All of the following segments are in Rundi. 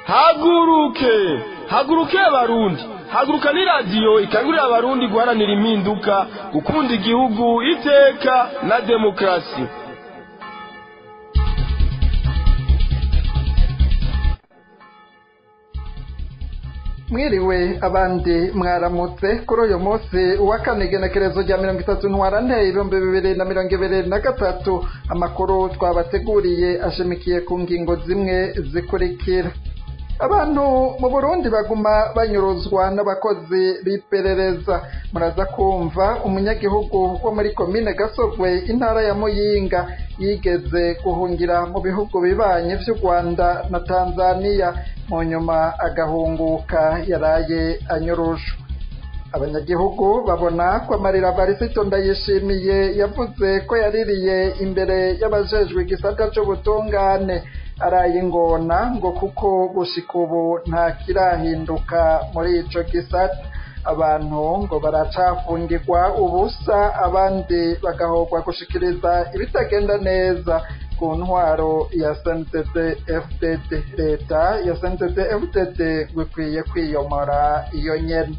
haguruke haguruke abarundi haguruka ni radiyo ikangurira abarundi guharanira impinduka gukunda igihugu iteka na demokarasi mwiriwe abandi mwaramutse kuri uyu munsi uwa kane igenekerezo rya mirongo itatu ntwarante ibihumbi bibiri na mirongo ibiri na gatatu amakuru twabateguriye ashamikiye ku ngingo zimwe zikurikira abantu mu burundi baguma banyuruzwa n'abakozi b'iperereza muraza kumva umunyagihugu wo muri komine gasogwe intara ya muyinga yigeze guhungira mu bihugu bibanye vy'u rwanda na tanzaniya mu nyuma agahunguka yaraye anyurushwa abanyagihugu babona ko amarira barisito ndayishimiye yavuze ko yaririye imbere y'abajejwe igisata c'ubutungane araye ingona ngo kuko gushika ubu nta kirahinduka muri ico gisata abantu ngo baracafungirwa ubusa abandi bagahogwa gushikiriza ibitagenda neza ku ntwaro ya SNDD FDD leta ya SNDD FDD bikwiye kwiyomora iyo nyene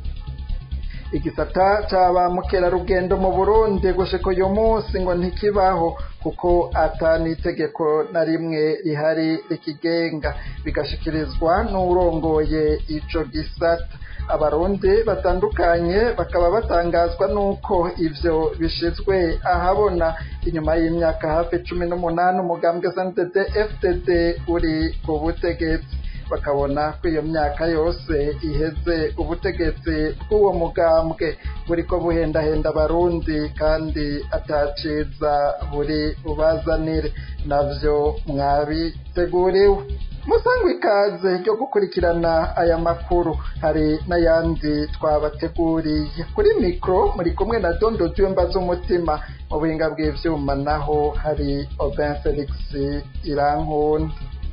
igisata ca mukerarugendo mu burundi gushika uyu munsi ngo ntikibaho kuko ata n'itegeko na rimwe rihari rikigenga bigashikirizwa n'urongoye ico gisata abarundi batandukanye bakaba batangazwa n'uko ivyo bishizwe ahabona inyuma y'imyaka hafi cumi n'umunani umugambwe SNDD FDD uri ku butegetsi bakabona ko iyo myaka yose iheze ubutegetsi bw'uwo mugambwe buriko buhendahenda abarundi kandi ataciza buri bubazanire navyo mwabiteguriwe musangwa ikaze ryo gukurikirana aya makuru hari n'ayandi twabateguriye kuri mikoro muri kumwe na dondo tuyumba z'umutima mu buhinga bw'ivyuma naho hari Aubin Felix Irankunda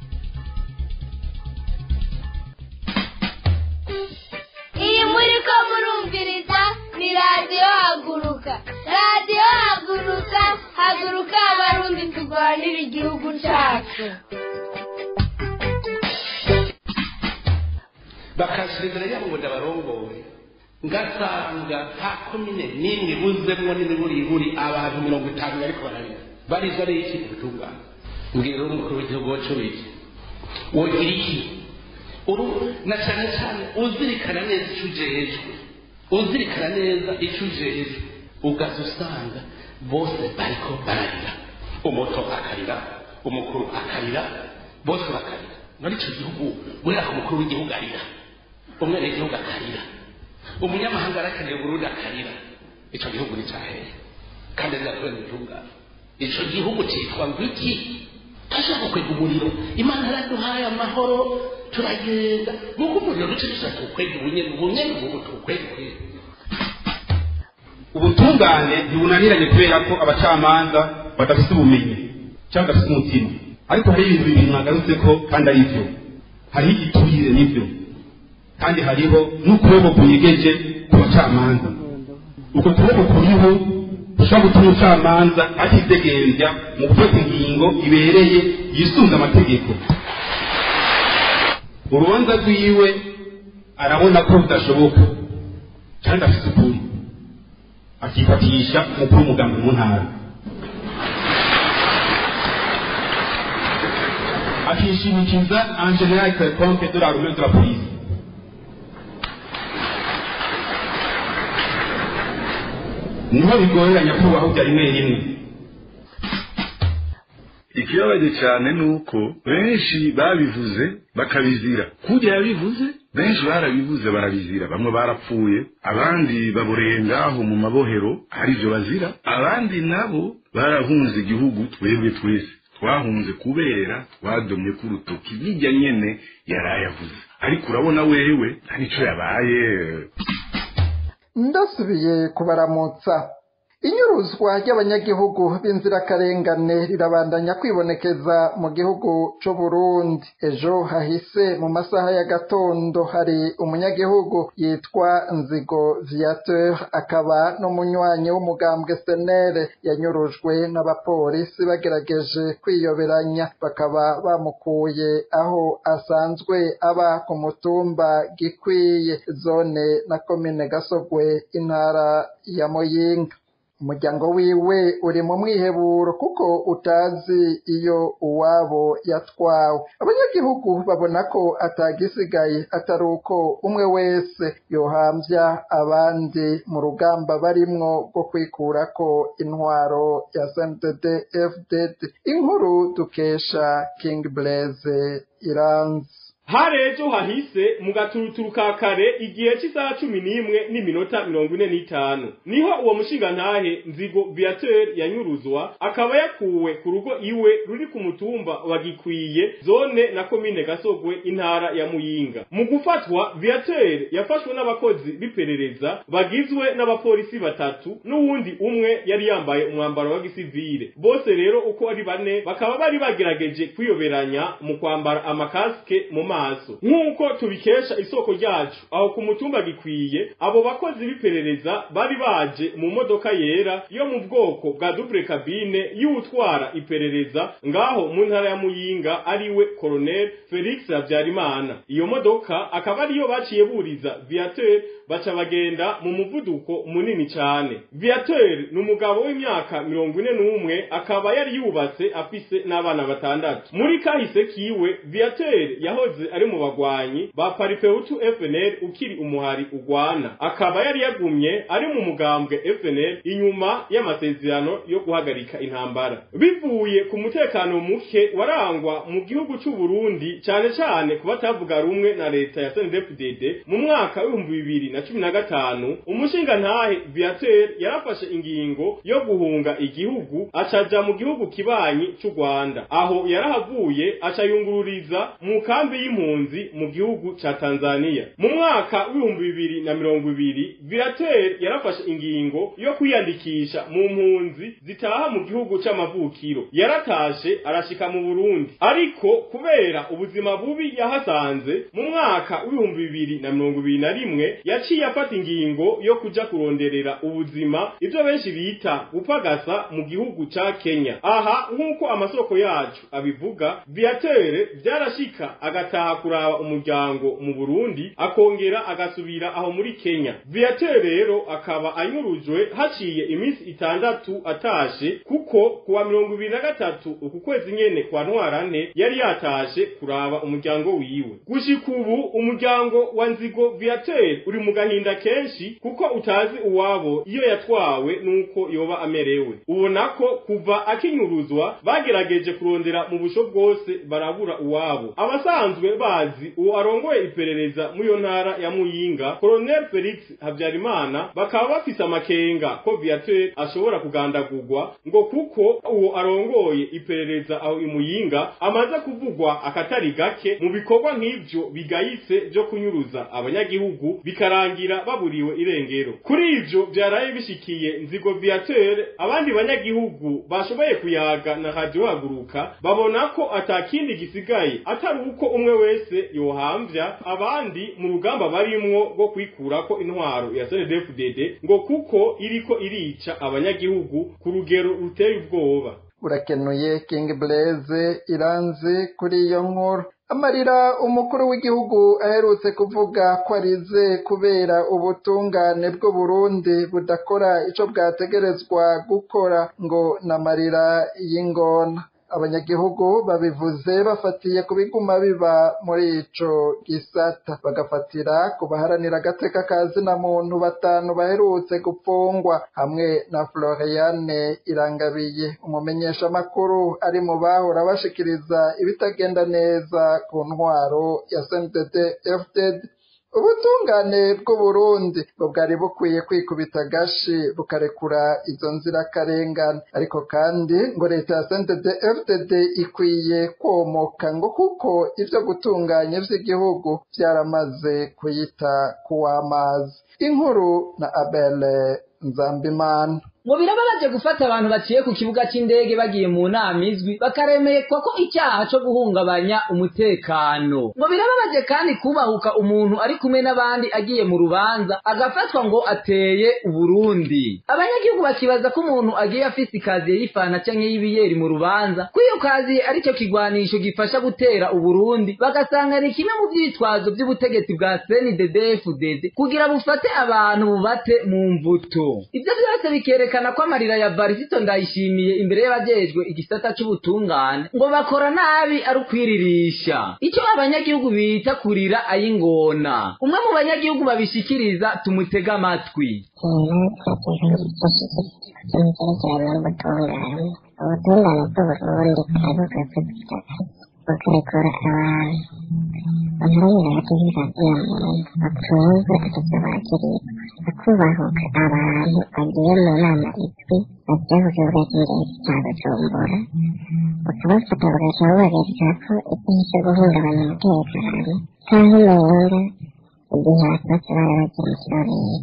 iyi muri ko murumviriza ni radiyo haguruka radiyo haguruka haguruka abarundi turwanira igihugu cyacu bakashyira imbere yabo ngo ndabarongoye ngasanga nta komine n'imwe buzemwo n'imiburiburi abantu mirongo itanu bariko bararira barizwa n'iki ubutungane mbwira umukuru w'igihugu wacu wiki wogira iki uru na cyane cyane uzirikana neza icyo ujejwe uzirikana neza icyo ujejwe ugaza usanga bose bariko bararira umuto akarira umukuru akarira bose bakarira muri icyo gihugu guhera ku mukuru w'igihugu arira umwene w'igihugu akarira umunyamahanga arakeneye uburundi akarira icyo gihugu ni cyahehe kandi azakubera ubutungane icyo gihugu cyitwa ngo iki turashaka kwega umuriro imana yaraduhaye amahoro turagenda nk'uko umuriro duce dushaka tuwukwega ubunyene ubunyene ubu tuwukwega kwega ubutungane ntibunaniranye kubera ko abacamanza badafite ubumenyi cyangwa badafite umutima ariko hari ibintu bibiri mwagarutse ko kandi ari byo hariho igiturire n'ibyo kandi hariho n'ukuboko kunyegeje ku bacamanza uko kuboko kuriho gushobora gutuma umucamanza atidegembya mu gufata ingingo ibereye yisunze amategeko urubanza rwiwe arabona ko rudashoboka kandi afite ukuri akifatisha umukuru w'umugambi mu ntara akishimikiza en general quelconque de l'armée de la police niho bigorera nyakubahwa bya rimwe rimwe ikibabaje cyane ni uko benshi babivuze bakabizira kujya yabivuze benshi barabivuze barabizira bamwe barapfuye abandi baboreye ngaho mu mabohero aribyo bazira abandi nabo barahunze igihugu twebwe twese twahunze kubera twadomye ku rutoki bijya nyene yarayavuze ariko urabona wewe nta nico yabaye ndasubiye kubaramutsa inyuruzwa ry'abanyagihugu b'inzirakarengane rirabandanya kwibonekeza mu gihugu c'u Burundi ejo hahise mu masaha ya gatondo hari umunyagihugu yitwa Nzigo Viateur akaba n'umunywanyi w'umugambwe senere yanyurujwe n'abapolisi bagerageje kwiyoberanya bakaba bamukuye aho asanzwe aba ku mutumba gikwiye zone na komine gasogwe intara ya muyinga umuryango wiwe uri mu mwiheburo kuko utazi iyo uwabo yatwawe abanyagihugu babona ko atagisigaye atari uko umwe wese yohambya abandi mu rugamba barimwo rwo kwikurako intwaro ya sndd fdd inkuru dukesha king blaise iranzi hari ejo hahise mu gaturuturu ka kare igihe cy'isaha cumi n'imwe n'iminota mirongo ine n'itanu niho uwo mushingantahe nzigo viateur yanyuruzwa akaba yakuwe ku rugo iwe ruri ku mutumba wa gikwiye zone na komine gasogwe intara ya muyinga mu gufatwa viateur yafashwe n'abakozi b'iperereza bagizwe n'abapolisi batatu n'uwundi umwe yari yambaye umwambaro wa gisivile bose rero uko ari bane bakaba bari bagerageje kwiyoberanya mu kwambara amakasike mu maso nk'uko tubikesha isoko ryacu aho ku mutumba gikwiye abo bakozi b'iperereza bari baje mu modoka yera yo mu bwoko bwa double cabine y'utwara iperereza ngaho mu ntara ya muyinga ariwe colonel felix habyarimana iyo modoka akaba ariyo baciye buriza viateur baca bagenda mu muvuduko munini cyane viateur ni umugabo w'imyaka mirongo ine n'umwe akaba yari yubatse afise n'abana batandatu muri kahise kiwe viateur yahoze ari mu bagwanyi ba paripeutu fnl ukiri umuhari ugwana akaba yari yagumye ari mu mugambwe fnl inyuma y'amasezerano yo guhagarika intambara bivuye ku mutekano muke warangwa mu gihugu c'u Burundi cyane cyane ku batavuga rumwe na leta ya CNDD-FDD mu mwaka w'ibihumbi bibiri na cumi na gatanu umushingantahe viateur yarafashe ingingo yo guhunga igihugu acaja mu gihugu kibanyi c'u Rwanda aho yarahavuye aca yungururiza mu kambi y'impunzi mu gihugu ca Tanzania mu mwaka w'ibihumbi bibiri na mirongo ibiri viateur yarafashe ingingo yo kwiyandikisha mu mpunzi zitaha mu gihugu c'amavukiro yaratashe arashika mu Burundi ariko kubera ubuzima bubi yahasanze mu mwaka w'ibihumbi bibiri na mirongo ibiri na rimwe yaciye afata ingingo yo kuja kuronderera ubuzima ivyo benshi bita gupagasa mu gihugu ca Kenya aha nk'uko amasoko yacu abivuga viateur vyarashika agataha kuraba umuryango mu Burundi akongera agasubira aho muri Kenya viateur rero akaba anyurujwe haciye iminsi itandatu atashe kuko kuwa mirongo ibiri na gatatu uku kwezi nyene kwa ntwarane yari yatashe kuraba umuryango wiwe gushika ubu umuryango wa nzigo viateur uri mu gahinda kenshi kuko utazi uwabo iyo yatwawe nuko yoba amerewe ubona ko kuva akinyuruzwa bagerageje kurondera mu busho bwose barabura uwabo abasanzwe bazi uwo arongoye iperereza muri iyo ntara ya muyinga colonel felix habyarimana bakaba bafise amakenga ko viateur ashobora kugandagurwa ngo kuko uwo arongoye iperereza aho imuyinga amaze kuvugwa akatari gake mu bikorwa nk'ivyo bigayitse vyo kunyuruza abanyagihugu bikarangira baburiwe irengero kuri ivyo vyaraye bishikiye nzigo viateur abandi banyagihugu bashoboye kuyaga na radio haguruka babona ko atakindi gisigaye atari uko umwe wese yohamvya abandi mu rugamba barimwo rwo kwikurako intwaro ya CNDD-FDD ngo kuko iriko irica abanyagihugu ku rugero ruteye ubwoba urakenuye king blaise iranzi kuri iyo nkuru amarira umukuru w'igihugu aherutse kuvuga ko arize kubera ubutungane bw'u Burundi budakora ico bwategerezwa gukora ngo n'amarira y'ingona abanyagihugu babivuze bafatiye ku biguma biba muri ico gisata bagafatira ku baharanira agateka ka zina muntu batanu baherutse gupfungwa hamwe na Floriane Irangabiye umumenyeshamakuru ari mu bahora bashikiriza ibitagenda neza ku ntwaro ya CNDD FDD ubutungane bw'uburundi ngo bwari bukwiye kwikubita agashi bukarekura izo nzirakarengane ariko kandi ngo leta ya sentede fdd ikwiye komoka ngo kuko ibyo gutunganya vy'igihugu vyaramaze kuyita kuw'amazi inkuru na abele nzambimana ngo birababaje gufata abantu baciye ku kibuga c'indege bagiye mu nama izwi bakaremekwa ko icyaha co guhungabanya umutekano ngo birababaje kandi kubahuka umuntu ari kumwe n'abandi agiye mu rubanza agafatwa ngo ateye uburundi abanyagihugu bakibaza ko umuntu agiye afise ikaziye y'ifana canke y'ibiyeri mu rubanza ko iyo kaziye arico kigwanisho gifasha gutera uburundi bagasanga ni kimwe mu vyitwazo vy'ubutegetsi bwa CNDD-FDD kugira bufate abantu bubate mu mvuto ivyo vyose bikerekana ko amarira ya Varisito ndayishimiye imbere y'abajejwe igisata c'ubutungane ngo bakora nabi ari ukwiririsha ico abanyagihugu bita kurira ayingona umwe mu banyagihugu babishikiriza tumutega amatwi ubutungane ubutungane bw'uburundi buravuga ko bukarekura abantu baharanira agateka muntu batunzwe atavyo bagiriwe bakubahuka abantu bagiye mu nama izwi baja ku kibuga c'indege ca bujumbura bakabafata bagaca bubagarika ko ikintu co guhungabanya umutekano canke umenga igihe abatutsi bari bagiye mu kirorero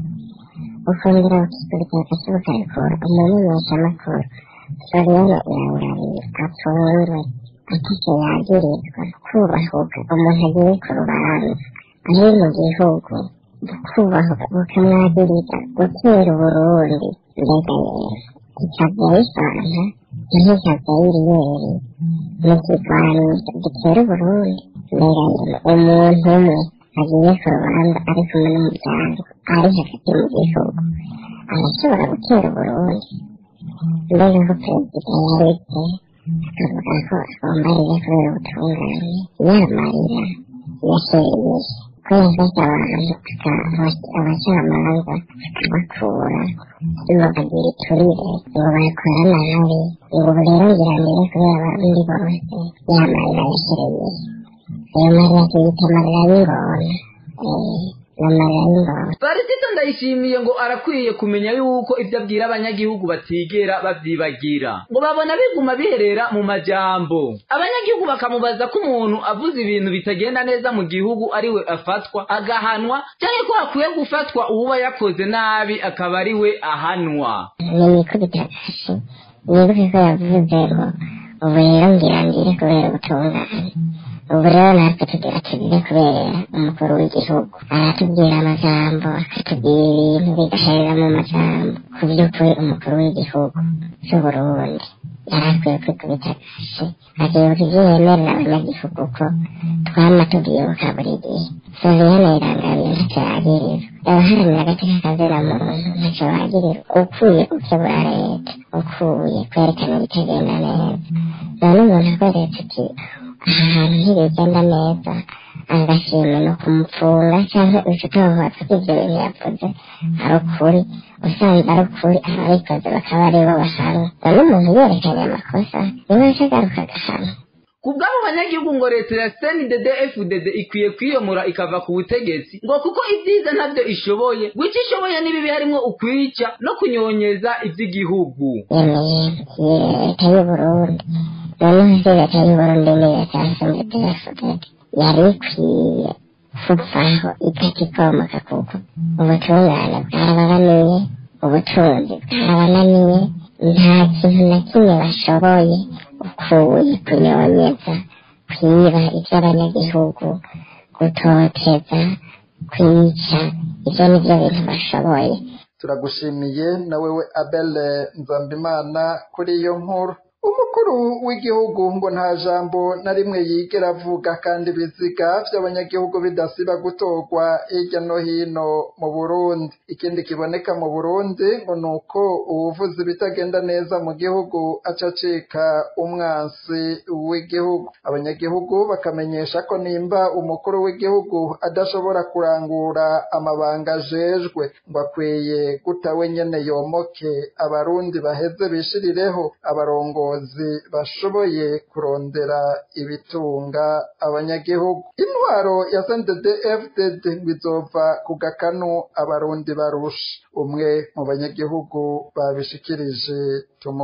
ukongera ukikurikira ukarekura umumenyeshamakuru Floriano Irangariye apfunzwe atike yagirizwa kubahuka umuntu agiye ku rubanza ari mu gihugu kubahuka bukamwagiriza gutera uburundi mbega rero ikavya bifanta ntikavya y'iriyeri mu kigwanisho gitera uburundi mbega rero umuntu umwe agiye ku rubanza ari kumwe n'umuryango ari hagati mu gihugu arashobora gutera uburundi mbega ko perezida yaretse akavuga ko agomba kubera ubutungane yamarira yashereye ko yafashe abantu abacamanza akabakura ngo bagira iturire ngo bakora nabi ngo rero ngiranire kubera abarundi bose yamarira yashereye ayo marira tuyita amarira y'ingona Varisito ndayishimiye ngo arakwiye kumenya yuko ivyo abwira abanyagihugu batigera bavyibagira ngo babona biguma biherera mu majambo abanyagihugu bakamubaza ko umuntu avuze ibintu bitagenda neza mu gihugu ariwe afatwa agahanwa canke ko hakwiye gufatwa uwuba yakoze nabi akaba ariwe ahanwa nimikubita kashi nibuke ko yavuze ngo ubu rero ngira ngire kubera ubutungane ubu rero natwe tugira tugire kubera umukuru w'igihugu aratubwira amajambo akatubwira ibintu bigaherera mu majambo ku by'ukuri umukuru w'igihugu cy'uburundi yari akwiye kwikubita kashi akibuka ibyo yemerera abanyagihugu ko twama tubyibuka buri gihe soviyane irangabiye ntacyo yagirirwa abaharanira agateka kazira muntu ntacyo bagirirwa ukuye gukebura leta ukuye kwerekana ibitagenda neza none umuntu akweretse ati aha hantu ntibigenda neza agashimwe no kumupfunga cyangwa ucutohoza ko ibyo bintu yavuze ari ukuri usanze ari ukuri ababikoze bakaba ari bo bahanwa none umuntu yerekanye amakosa niwe aje agaruka agahanwa ku bw'abo banyagihugu ngo leta ya CNDD FDD ikwiye kwiyomora ikava ku butegetsi ngo kuko ibyiza ntabyo ishoboye ngo icyo ishoboye n'ibibi harimo ukwica no kunyonyeza iby'igihugu yemeye leta y'uburundi noneho se leta y'uburundi ni leta ya CNDD FDD yari ikwiye kuvaho itakikomoka kuko ubutungane bwarabananiye ubutunzi bwarabananiye nta kintu na kimwe bashoboye ukuye kunyonyeza kwiba iby'abanyagihugu gutoteza kwica ibyo ni byo bintu bashoboye turagushimiye na wewe abele nzambimana kuri iyo nkuru umukuru w'igihugu ngo nta jambo na rimwe yigera avuga kandi ibiziga by'abanyagihugu bidasiba gutorwa hirya no hino mu burundi ikindi kiboneka mu burundi ngo ni uko uwuvuze ibitagenda neza mu gihugu aca acika umwansi w'igihugu abanyagihugu bakamenyesha ko nimba umukuru w'igihugu adashobora kurangura amabanga ajejwe ngo akwiye guta we nyene yomoke abarundi baheze bishirireho abarongo abayobozi bashoboye kurondera ibitunga abanyagihugu intwaro ya CNDD FDD ngo izova ku gakanu abarundi barusha umwe mu banyagihugu babishikirije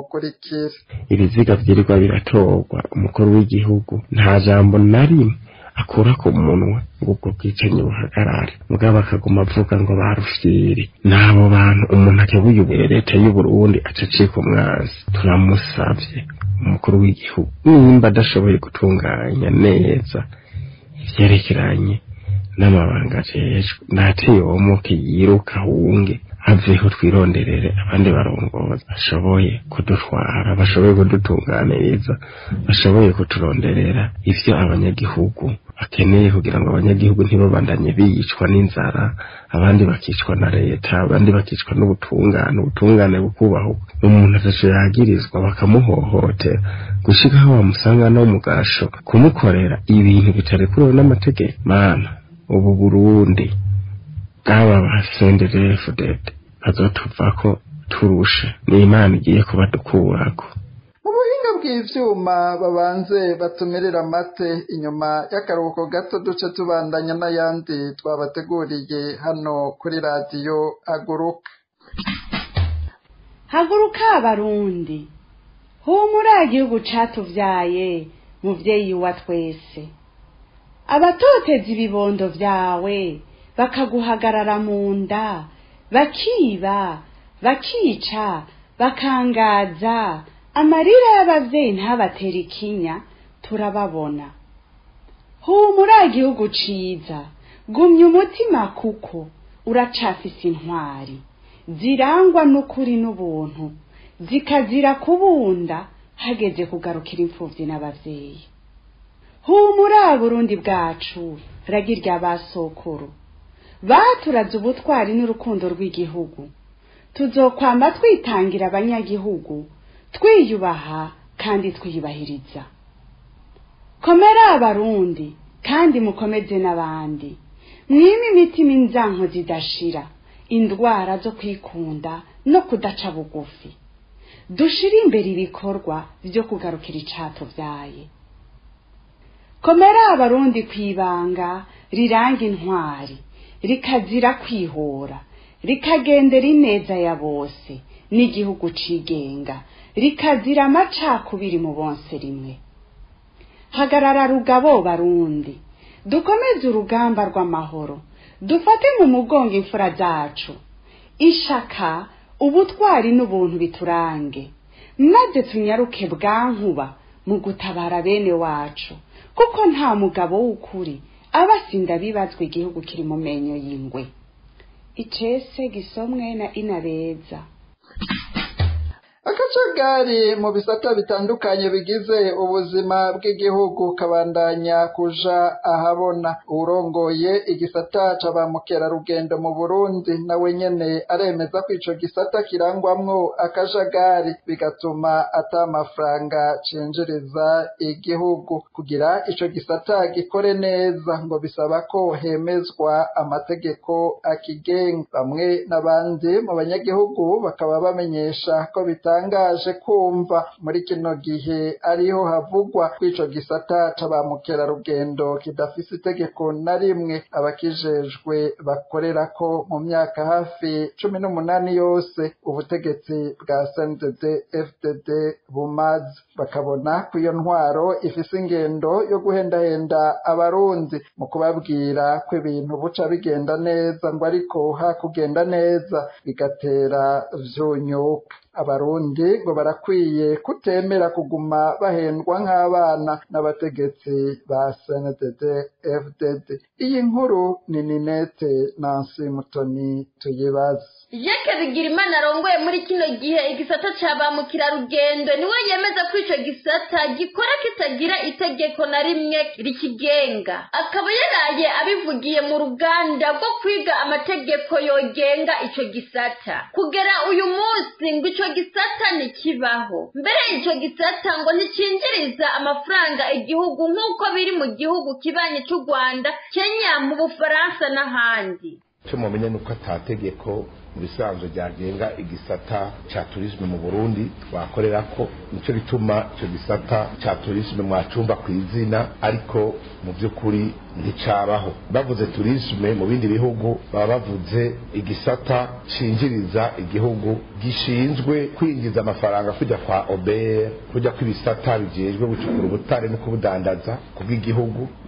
tumukurikire ibiziga vyirirwa biratorwa umukuru w'igihugu nta jambo na rimwe akura ku munwa ngo ubwo bwicanyi buhagarare mugabo akaguma avuga ngo barufyiri n'abo bantu umuntu akebuye leta y'uburundi acacika umwanzi turamusavye umukuru w'igihugu nimba adashoboye gutunganya neza ivyerekeranye n'amabanga ajejwe ntateyomoke yiruka ahunge aveho twironderere abandi barongozi bashoboye kudutwara bashoboye kudutunganiriza bashoboye kuturonderera ivyo abanyagihugu bakeneye kugira ngo abanyagihugu ntibabandanye biyicwa n'inzara abandi bakicwa na leta abandi bakicwa n'ubutungane ubutungane bukubahuka umuntu ataco yagirizwa bakamuhohotera gushika aho bamusanga no mu gasho kumukorera ibintu bitarekurewe n'amategeko mana ubu burundi bwaba basendedefudede bazotuvako turushe ni imana igiye kubadukurako mu buhinga bw'ivyuma babanze batumirira amate inyuma y'akaruhuko gato duce tubandanya n'ayandi twabateguriye hano kuri radiyo haguruka haguruka abarundi humura igihugu catuvyaye muvyeyi wa twese abatoteza ibibondo vyawe bakaguhagarara mu nda bakiba bakica bakangaza amarira y'abavyeyi ntabatera ikinya turababona humura igihugu ciza gumya umutima kuko uracafise intwari zirangwa n'ukuri n'ubuntu zikazira kubunda hageze kugarukira imfuvyi n'abavyeyi humura burundi bwacu ragirya basokuru baturaze ubutwari n'urukundo rw'igihugu tuzokwamba twitangira abanyagihugu twiyubaha kandi twiyubahiriza komera abarundi kandi mukomeze n'abandi mwime imitima inzanko zidashira indwara zo kwikunda no kudaca bugufi dushire imbere ibikorwa vyo kugarukira icatuvyaye komera abarundi kwibanga riranga intwari rikazira kwihora rikagendera ineza ya bose n'igihugu cigenga rikazira amacakubiri mu bonse rimwe hagarara rugabo barundi dukomeze urugamba rw'amahoro dufate mu mugongo imfura zacu ishaka ubutwari n'ubuntu biturange maze tunyaruke bwankuba mu gutabara bene wacu kuko nta mugabo w'ukuri aba asinda bibazwa igihugu kiri mu menyo y'ingwe icese gisomwe na inabeza akajagari mu bisata bitandukanye bigize ubuzima bw'igihugu kabandanya kuja ahabona urongoye igisata ca ba mukerarugendo mu burundi nawe nyene aremeza ko ico gisata kirangwamwo akajagari bigatuma ata amafaranga cinjiriza igihugu kugira ico gisata gikore neza ngo bisaba ko hemezwa amategeko akigenga bamwe n'abandi mu banyagihugu bakaba bamenyesha ko bita bitangaje kumva muri kino gihe ariho havugwa kw'ico gisata ca ba mukerarugendo kidafise itegeko na rimwe abakijejwe bakorerako mu myaka hafi cumi n'umunani yose ubutegetsi bwa CNDD FDD bumaze bakabona ko iyo ntwaro ifise ingendo yo guhendahenda abarundi mu kubabwira ko ibintu buca bigenda neza ngo ariko hakugenda neza bigatera vyunyuka abarundi ngo barakwiye kutemera kuguma bahendwa nk'abana n'abategetsi ba CNDD FDD iyi nkuru ni Ninete Nancy Mutoni tuyibaze Jacques Bigirimana arongoye muri kino gihe igisata ca ba mukerarugendo niwe yemeza ko ico gisata gikora kitagira itegeko na rimwe rikigenga akaba yaraye abivugiye mu ruganda rwo kwiga amategeko yogenga ico gisata kugera uyu munsi ngo ico gisata ntikibaho mbere ico gisata ngo nticinjiriza amafaranga igihugu nk'uko biri mu gihugu kibanyi c'u Rwanda Kenya mu Bufaransa n'ahandi cyo mumenye nuko atategeko mu bisanzwe ryagenga igisata ca turisme mu Burundi twakorera ko nico bituma ico gisata ca turisme mwacumba ku izina ariko mu by'ukuri nticabaho bavuze turisme mu bindi bihugu baba bavuze igisata cinjiriza igihugu gishinzwe kwinjiza amafaranga kujya kwa OBR kujya kw'ibisata bijejwe gucukura ubutare no kubudandaza kubw'igihugu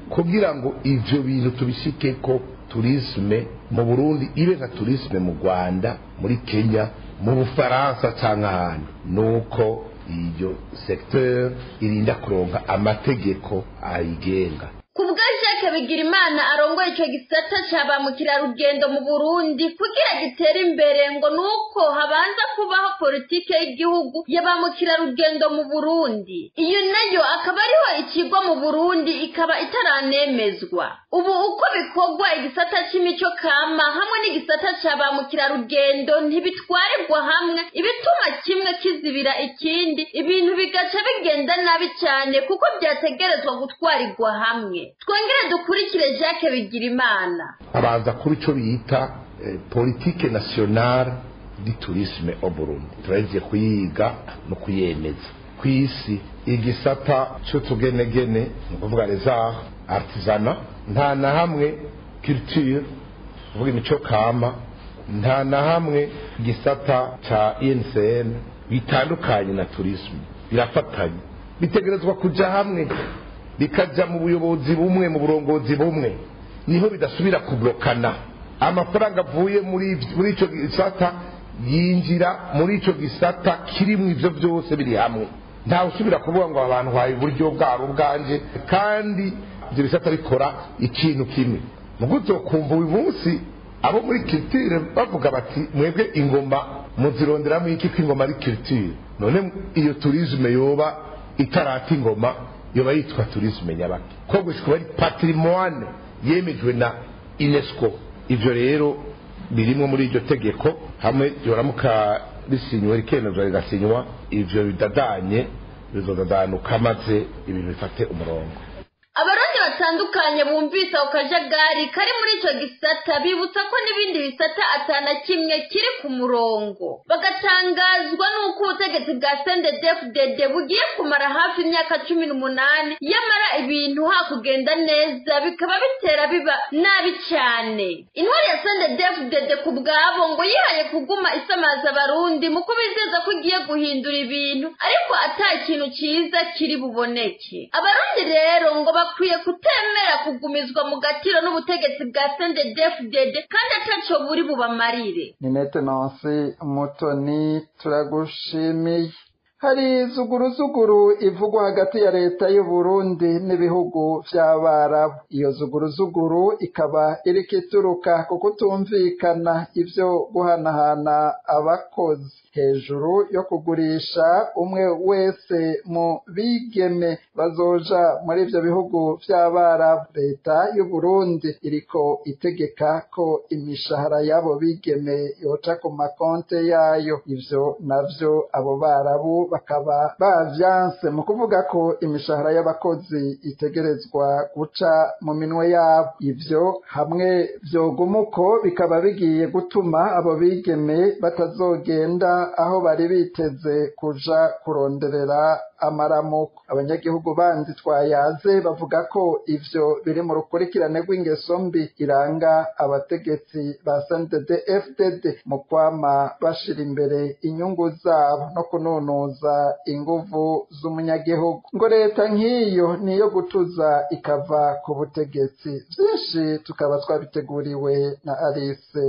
kugira ngo ivyo bintu tubishike ko turisme mu burundi ibe nka turisme mu rwanda muri kenya mu bufaransa cyangwa ahandi nuko iyo secteur irinda kuronka amategeko ayigenga ku bwa jacques bigirimana arongoye icyo gisata cya ba mukerarugendo mu burundi kugira gitere imbere ngo ni uko habanza kubaho politike y'igihugu ya ba mukerarugendo mu burundi iyo nayo akaba ariho ikigwa mu burundi ikaba itaranemezwa ubu uko bikorwa igisata cy'imico kama hamwe n'igisata cya ba mukerarugendo ntibitwarirwa hamwe ibituma kimwe kizibira ikindi ibintu bigaca bigenda nabi cyane kuko byategerezwa gutwarirwa hamwe twongere dukurikire jacques bigirimana abanza kuri icyo bita eh, politike nationale di tourisme au Burundi turagiye kuyiga no kuyemeza ku isi igisata cy'utugenegene ni ukuvuga les arts artisana nta na hamwe culture kuvuga imico kama nta na hamwe igisata ca INCN bitandukanye na tourisme birafatanye bitegerezwa kuja hamwe bikajya mu buyobozi bumwe mu burongozi bumwe niho bidasubira kuburokana amafaranga avuye muri muri icyo gisata yinjira muri icyo gisata kirimo ibyo byose biri hamwe ntawe usubira kuvuga ngo abantu bahaye uburyo bwabo ubwanje kandi ibyo bisata bikora ikintu kimwe mu gutyo kumva uyu munsi abo muri kiritire bavuga bati mwebwe ingoma muzironderamo iki ko ingoma ari kiritire none iyo turizme yoba itarata ingoma yoba yitwa turisme nyabaki ko gushika ari patrimoine yemejwe na UNESCO ivyo rero birimwo muri iryo tegeko hamwe yoramuka risinywe rikemezwa rigasinywa ivyo bidadanye bizodadanuka maze ibintu bifate umurongo abarundi batandukanye bumvise ako kajagari kari muri icyo gisata bibutsa ko n'ibindi bisata atana kimwe kiri ku murongo bagatangazwa n'uko ubutegetsi bwa sendedefudede bugiye kumara hafi imyaka cumi n'umunani yamara ibintu hakugenda neza bikaba bitera biba nabi cyane intwari ya sendedefudede ku bwabo ngo yihaye kuguma isamaza abarundi mu kubizeza ko igiye guhindura ibintu ariko ata kintu cyiza kiri buboneke abarundi rero ngo bakwiye kutemera kugumizwa mu gatiro n'ubutegetsi bwa sendedefudede kandi ataco buri bubamarire ni maintenance mutoni turagushimiye hari zuguruzuguru ivugwa hagati ya leta y'u Burundi n'ibihugu vy'abarabu iyo zuguruzuguru ikaba iriko ituruka ku kutumvikana ivyo guhanahana abakozi hejuru yo kugurisha umwe wese mu bigeme bazoja muri ivyo bihugu vy'abarabu leta y'u Burundi iriko itegeka ko imishahara y'abo bigeme yoca ku makonte yayo ivyo navyo abo barabu bakaba bavyanse mu kuvuga ko imishahara y'abakozi itegerezwa guca mu minwe yabo ivyo hamwe vyoguma uko bikaba bigiye gutuma abo bigeme batazogenda aho bari biteze kuja kuronderera amaramuko abanyagihugu bandi twayaze bavuga ko ivyo biri mu rukurikirane rw'ingeso mbi iranga abategetsi ba snddd fdd mu kwama bashira imbere inyungu zabo no kunonoza inguvu z'umunyagihugu ngo leta nk'iyo niyo gutuza ikava ku butegetsi vyinshi tukaba twabiteguriwe na alice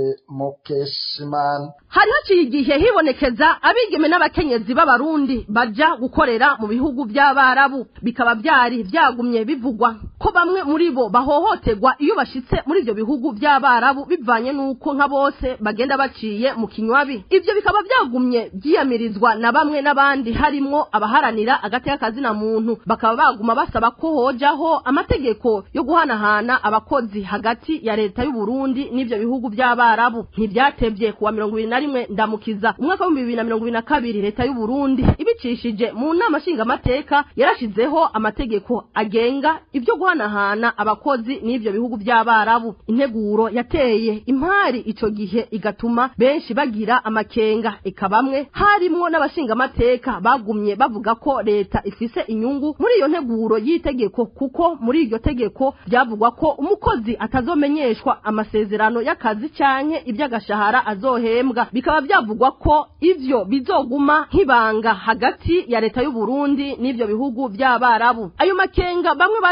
mukeshimana hari haciye igihe hibonekeza abigeme n'abakenyezi b'abarundi baja gukorera mu bihugu by'abarabu bikaba byari byagumye bivugwa ko bamwe muri bo bahohoterwa iyo bashitse muri ibyo bihugu by'abarabu bivanye n'uko nka bose bagenda baciye mu kinywabi ibyo bikaba byagumye byiyamirizwa na bamwe n'abandi harimwo abaharanira agateka kazina muntu bakaba baguma basaba ko hojaho amategeko yo guhanahana abakozi hagati ya leta y'u Burundi n'ibyo bihugu by'abarabu ntibyatevye kuwa mirongo ibiri na rimwe ndamukiza umwaka w'ibihumbi bibiri na mirongo ibiri na kabiri leta y'u Burundi ibicishije mu nama nshingamateka yarashizeho amategeko agenga ibyo guhanahana abakozi n'ibyo bihugu by'abarabu integuro yateye impari ico gihe igatuma benshi bagira amakenga eka bamwe harimwo n'abashingamateka bagumye bavuga ko leta ifise inyungu muri iyo nteguro y'itegeko kuko muri iryo tegeko byavugwa ko umukozi atazomenyeshwa amasezerano y'akazi canke iby'agashahara azohembwa bikaba byavugwa ko ivyo bizoguma nk'ibanga hagati ya leta y'u Burundi n'ivyo bihugu by'abarabu ayo makenga bamwe bari bafise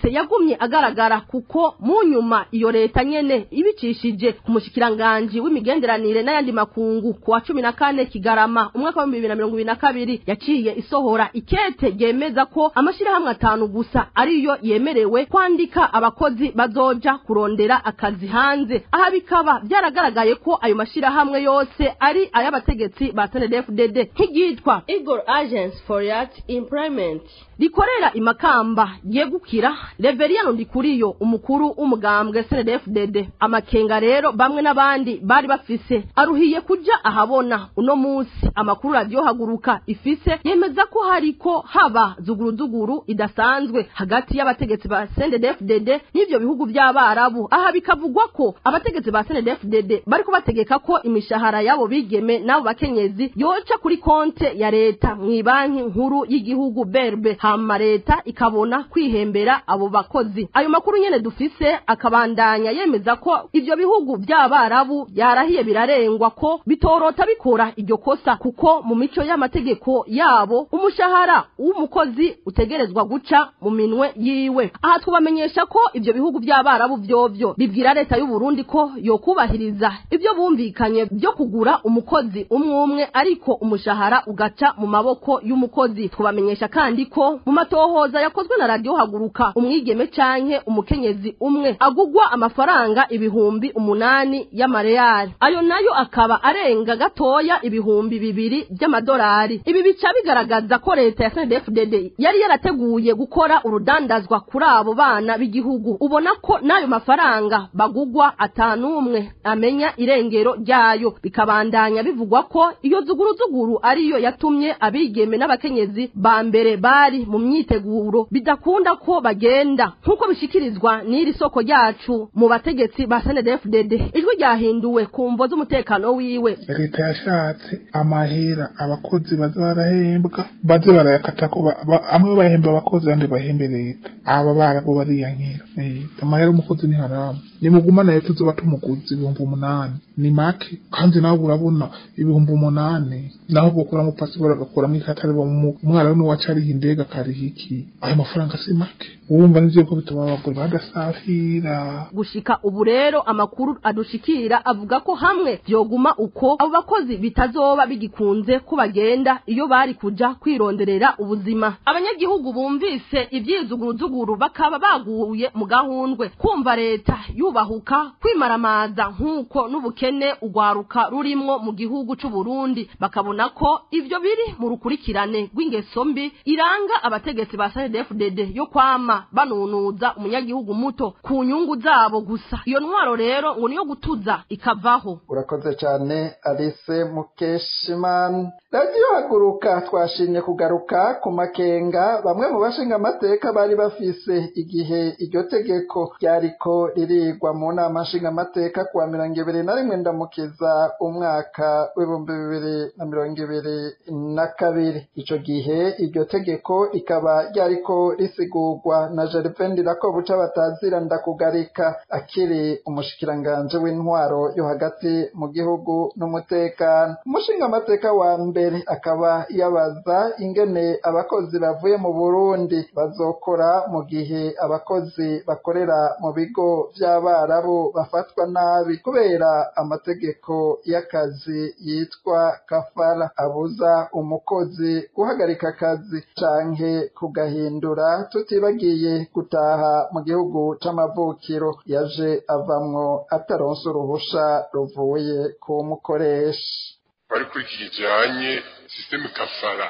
yose yagumye agaragara kuko mu nyuma iyo leta nyene ibicishije ku mushikiranganji w'imigenderanire n'ayandi makungu ku wa cumi na kane kigarama umwaka wa bibiri na mirongo ibiri na kabiri yaciye isohora ikete ryemeza ko amashirahamwe atanu gusa ariyo yemerewe kwandika abakozi bazoja kurondera akazi hanze aha bikaba byaragaragaye ko ayo mashirahamwe yose ari ay'abategetsi ba SNDD-FDD nk'iryitwa Eagle Agents for Youth Employment rikorera imakamba yegukira Reverien Ndikuriyo umukuru w'umugambwe SNDD-FDD amakenga rero bamwe n'abandi bari bafise aruhiye kuja ahabona uno musi amakuru radio haguruka ifise yemeza ko hariko haba zuguruzuguru idasanzwe hagati y'abategetsi ba SNDD-FDD n'ivyo bihugu by'abarabu aha bikavugwa ko abategetsi ba SNDD-FDD bariko bategeka ko imishahara yabo bigeme n'abo bakenyezi yoca kuri konte ya leta mw'ibanki nkuru y'igihugu berbe hama leta ikabona kwihembera abo bakozi ayo makuru nyene dufise akabandanya yemeza ko ivyo bihugu by'abarabu yarahiye birarengwa ko bitorota bikora iryo kosa kuko mu mico y'amategeko yabo umushahara w'umukozi utegerezwa guca mu minwe yiwe aha twubamenyesha ko ivyo bihugu by'abarabu vyovyo bibwira leta y'u Burundi ko yokubahiriza ivyo bumvikanye byo kugura umukozi umwe umwe ariko umushahara ugaca mu maboko y'umukozi twubamenyesha kandi ko mu matohoza yakozwe na radio haguruka umwigeme canke umukenyezi umwe agugwa amafaranga ibihumbi umunani y'amareyali ayo nayo akaba arenga gatoya ibihumbi bibiri by'amadolari ibi bica bigaragaza ko leta ya SNDD-FDD yari yarateguye gukora urudandazwa kuri abo bana b'igihugu ubona ko n'ayo mafaranga bagugwa atanumwe amenya irengero ryayo bikabandanya bivugwa ko iyo zuguruzuguru ariyo yatumye abigeme n'abakenyezi ba mbere bari mu myiteguro bidakunda ko bagenda nk'uko bishikirizwa n'iri soko ryacu mu bategetsi ba SNDD-FDD ijwi ryahinduwe ku mvo z'umutekano wiwe leta yashatse amahera abakozi baza barahembwa baze barayakata ko ba- ba- amwe bahemba abakozi abandi bahembe leta aba barabo bariyankira Eh, amahera umukozi ni haramu nimugumana leta tuzoba tumuguzi ibihumbi umunani ni make kandi nawe urabona ibihumbi umunani naho bokuramo pasiporo agakuramo ikatari umwana we wacu ariha indege akariha iki ayo mafaranga si make urumva nivyo ko bituma abagore badasafira gushika ubu rero amakuru adushikira avuga ko hamwe vyoguma uko abo bakozi bitazoba bigikunze ko bagenda iyo bari kuja kwironderera ubuzima abanyagihugu bumvise ivyizuguruzuguru bakaba baguye mu gahundwe kumva leta yubahuka kwimaramaza nk'uko n'ubukene ugwaruka rurimwo mu gihugu c'u Burundi bakabona ko ivyo biri mu rukurikirane rw'ingeso mbi iranga abategetsi ba SNDD-FDD yo kwama banunuza umunyagihugu muto ku nyungu zabo gusa iyo ntwaro rero ngo niyo gutuza ikavaho urakoze cyane alice mukeshimani radiyo haguruka twashimye kugaruka ku makenga bamwe mu bashinga amateka bari bafise igihe iryo tegeko ryariko ririgwa mu nama nshingamateka kuwa mirongo ibiri na rimwe ndamukiza umwaka w'ibihumbi bibiri na mirongo ibiri na kabiri ico gihe iryo tegeko rikaba ryariko risigurwa na Gervain Ndirakobuca batazira ndakugarika akiri umushikiranganje w'intwaro yo hagati mu gihugu n'umutekano umushinga amateka wa mbere akaba yabaza ingene abakozi bavuye mu Burundi bazokora mu gihe abakozi bakorera mu bigo vy'abarabu bafatwa nabi kubera amategeko y'akazi yitwa kafara abuza umukozi guhagarika akazi canke kugahindura tutibagiye gutaha mu gihugu c'amavukiro yaje avamwo ataronse uruhusha ruvuye ku mukoresha bari kuri iki kijanye sisiteme kafara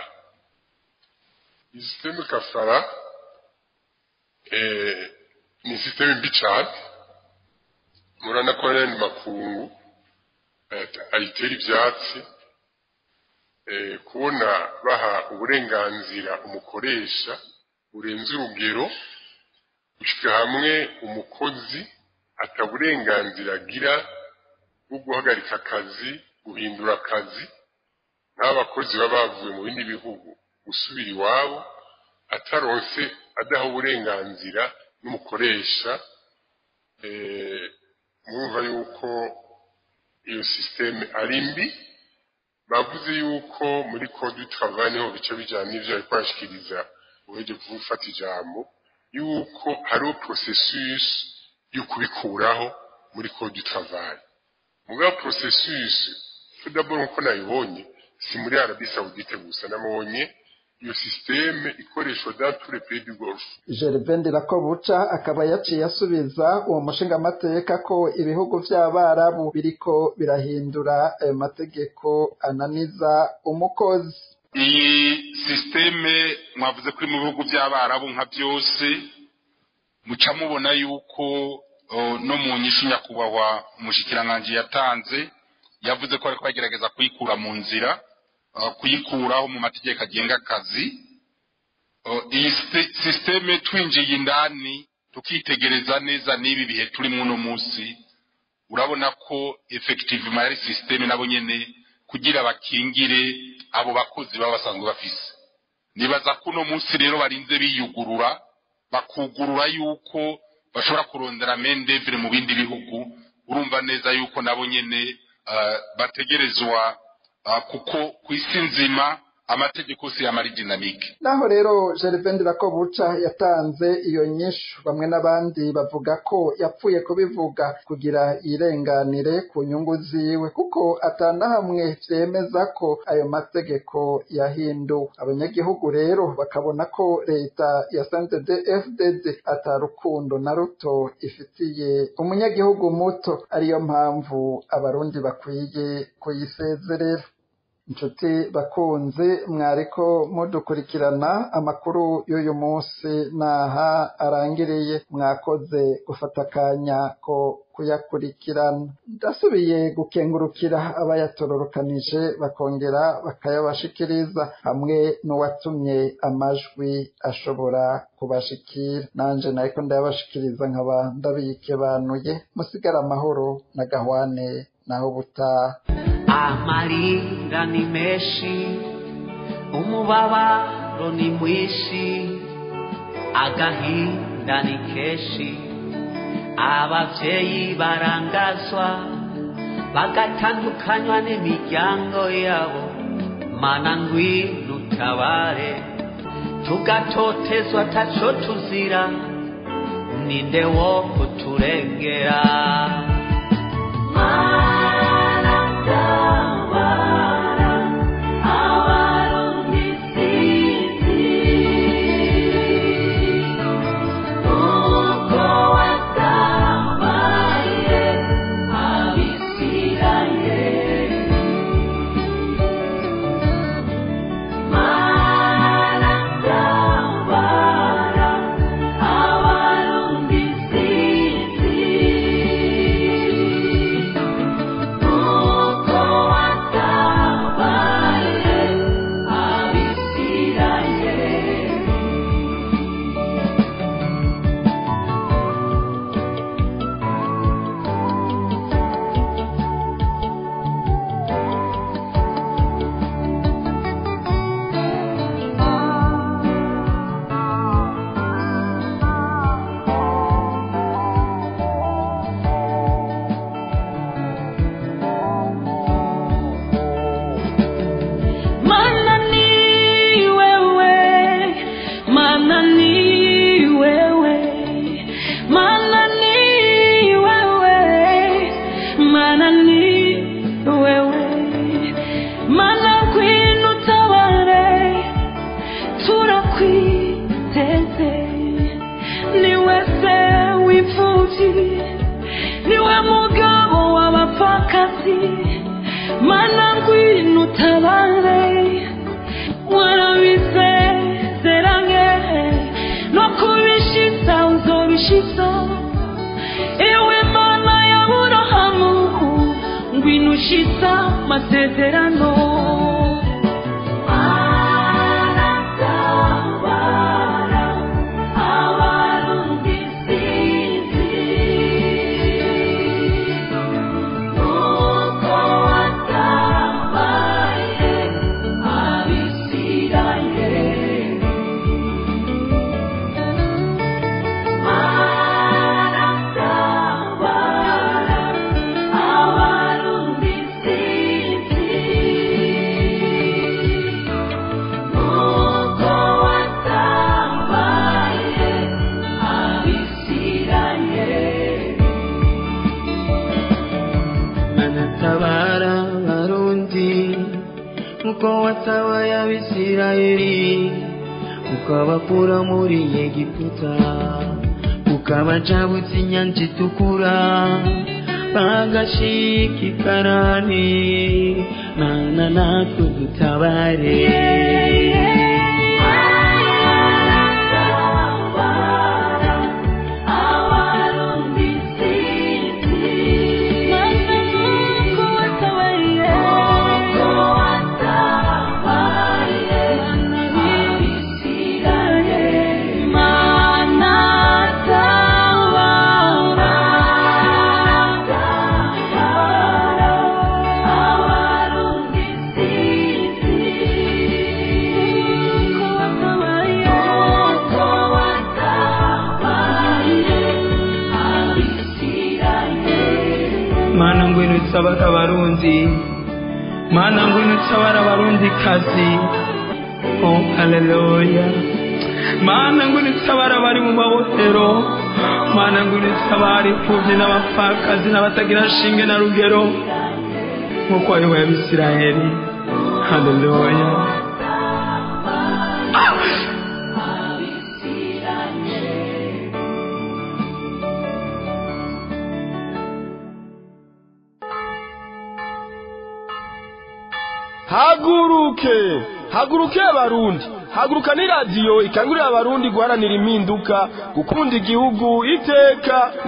iyi sisiteme kafara eh, ni sisiteme mbi cane murana ko n'ayandi makungu eh, ayitera ivyatsi eh, kubona baha uburenganzira umukoresha burenze urugero gushika hamwe umukozi ataburenganzira agira bwo guhagarika akazi guhindura akazi n'abakozi baba bavuye mu bindi bihugu gusubira iwabo ataronse adaha uburenganzira n'umukoresha eh, mwumva yuko iyo sisiteme ari mbi bavuze yuko muri code du travail niho bice bijyana n'ivyo ariko arashikiriza uheje gufata ijambo yuko hariho processus yo kubikuraho muri code du travail mugabo processus tout d'abord nkuko nayibonye si muri Arabie Saoudite gusa nabonye iyo systeme ikoreshwa dans tous les pays du Golfe Gervain Dirakobuca akaba yaciye asubiza uwo mushingamateka ko ibihugu vy'abarabu biriko birahindura ayo mategeko ananiza umukozi iyi sisiteme mwavuze ko iri mu bihugu by'abarabu nka byose muca mubona yuko uh, no mu nyishu nyakubahwa umushikiranganji yatanze yavuze ko ariko bagerageza kuyikura mu nzira uh, kuyikuraho mu mategeko agenga akazi uh, iyi sisiteme twinjiye indani tukitegereza neza n'ibi bihe turimo uno munsi urabona ko effectivement yari sisiteme nabo nyene kugira bakingire abo bakozi baba basanzwe bafise nibaza ko uno munsi rero barinze biyugurura bakugurura yuko bashobora kurondera mendevire mu bindi bihugu urumva neza yuko nabo nyene uh, bategerezwa uh, kuko ku isi nzima amategeko si yamara dinamike naho rero Gervain Dirakobuca yatanze iyo nyishu bamwe n'abandi bavuga ko yapfuye kubivuga kugira yirenganire ku nyungu ziwe kuko atanahamwe vyemeza ko ayo mategeko yahinduwe abanyagihugu rero bakabona ko leta ya CNDD-FDD atarukundo na ruto ifitiye umunyagihugu muto ariyo mpamvu abarundi bakwiye kuyisezerera inshuti bakunzi mwariko mudukurikirana amakuru y'uyu munsi naha arangiriye mwakoze gufata akanya ko kuyakurikirana ndasubiye gukengurukira abayatororokanije bakongera bakayabashikiriza hamwe n'uwatumye amajwi ashobora kubashikira nanje nariko ndayabashikiriza nkaba ndabikebanuye musigara amahoro na gahwane naho butaha amarira ni menshi umubabaro ni mwinshi agahinda ni kenshi abavyeyi barangazwa bagatandukanywa n'imiryango yabo mana ngwino utabare tugatotezwa taco tuzira ninde wo kuturengera Mana ni wewe, mana ni wewe, mana ni wewe, mana ni wewe, mana ngwino utabare, turakwiteze, ni wese w'imfuvyi, niwe mugabo w'abapfakazi, mana ngwino utabare, warabisezeranye no kubishitsa uzobishitsa ewe mana ya burahamu ngwino ushitsa masezerano Abarundi sinzi watabaye abisirayeli ukabakura muri egiputa ukabajabutsa inyanja itukura bagashika ikarani mana natwe dutabare mana ngwino utabara abarundi mana ngwino utabara abarundi kazi oh haleluya mana ngwino utabara abari mu mabohero mana ngwino utabara imfubyi n'abapfakazi n'abatagira shinge na rugero nk'uko wayoboye abisirayeli haleluya haguruke haguruke abarundi haguruka ni radiyo ikangurira abarundi guharanira impinduka gukunda igihugu iteka